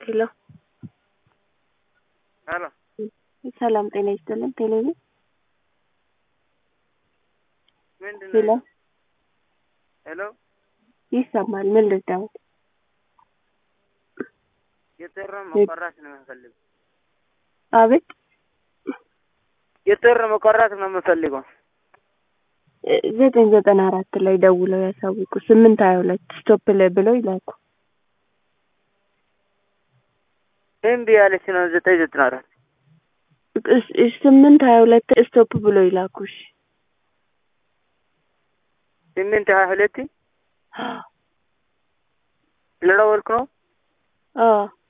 ሄሎ ሄሎ ሰላም ጤና ይስጥልን። ቴሌ ነኝ። ምንድን ሄሎ ነው? ሄሎ ይሰማል። ምን ልርዳዎት? የጥር መቆራት ነው የምፈልገው። አቤት የጥር መቆራት ነው የምፈልገው። እ ዘጠኝ ዘጠና አራት ላይ ደውለው ያሳውቁ። ስምንት ሀያ ሁለት ስቶፕ ላይ ብለው ይላኩ። እምቢ ያለች ነው ዘጠኝ ዘጠና አራት እስ- እስ- ስምንት ሀያ ሁለት ስቶፕ ብለው ይላኩ። እሺ ስምንት ሀያ ሁለት ስለደወልኩ ነው። አዎ